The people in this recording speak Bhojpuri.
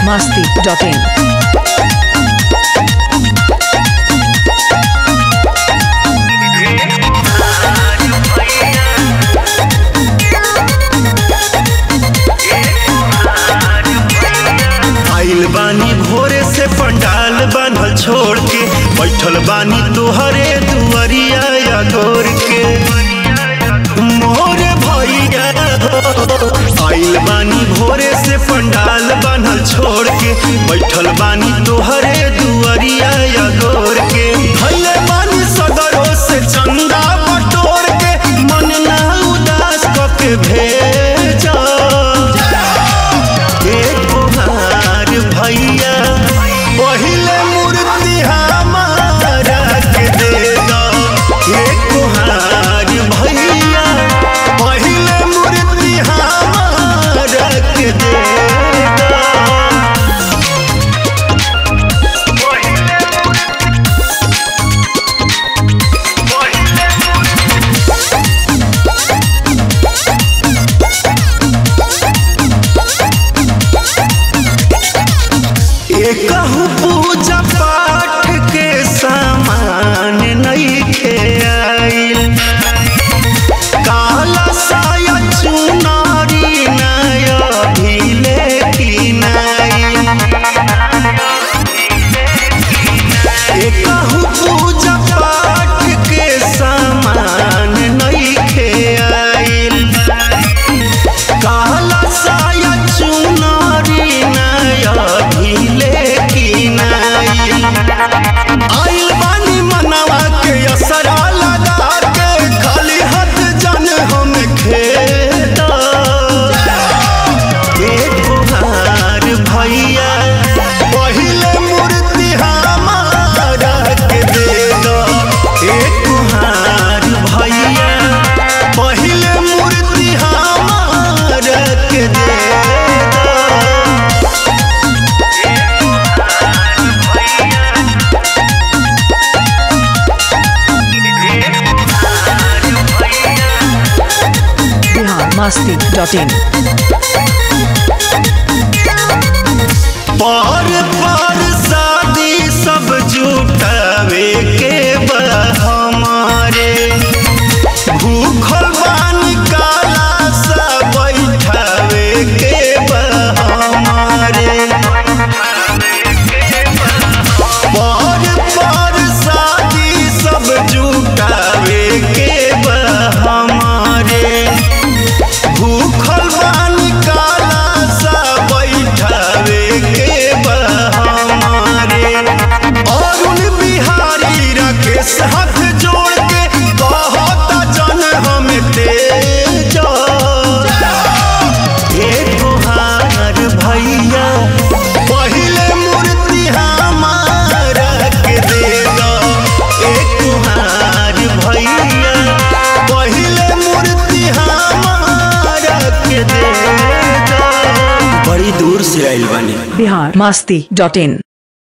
masti.in. आइल बानी भोरे से पंडाल बान्हल छोड़ के बैठल बानी तोहरे दुआरिया या गोर के मोर भैया हो। आइल बानी भोरे से पंडाल बान्हल छोड़ के बैठल बानी तोहरे दुआरिया या गोर के भैले बानी सदरों से चंदा बटोर के मन ना उदास क के भेजा एक बुहार भैया पहिले मूर्ति हमारा के दे दो एक बुहार भैया पहिले मूर्ति हमारा के दे दो एकहु पूजा पाठ के सामान नइखे आइल काला साया चुनारी नया भीले की नाइल एकहु पूजा पाठ के सामान नइखे आइल काला साया चुनारी नया भीले की नाइल आइल बानी मनवा के असरा लगा के खाली हाथ जन हम खेदा एक बुहार भैया पहिले मूर्ति हमारा के दे दो एक बुहार भैया पहिले मूर्ति हमारा के दे दो Bihar masti.in. पार पार शादी सब जुटावे के बा हमारे भूखल बानी काला सा बैठावे के बा हमारे पार पार शादी सब जुटावे के बा हमारे भूखल बानी काला सा बैठावे के बा हमारे अरुण बिहारी राकेश हाथ जोड़ के कहता जन हम तेज एक बुहार भैया पहिले मूर्ति हमारा के दे दो एक बुहार भैया पहिले मूर्ति हमारा के दे दो बड़ी दूर से आइल बानी Bihar masti.in.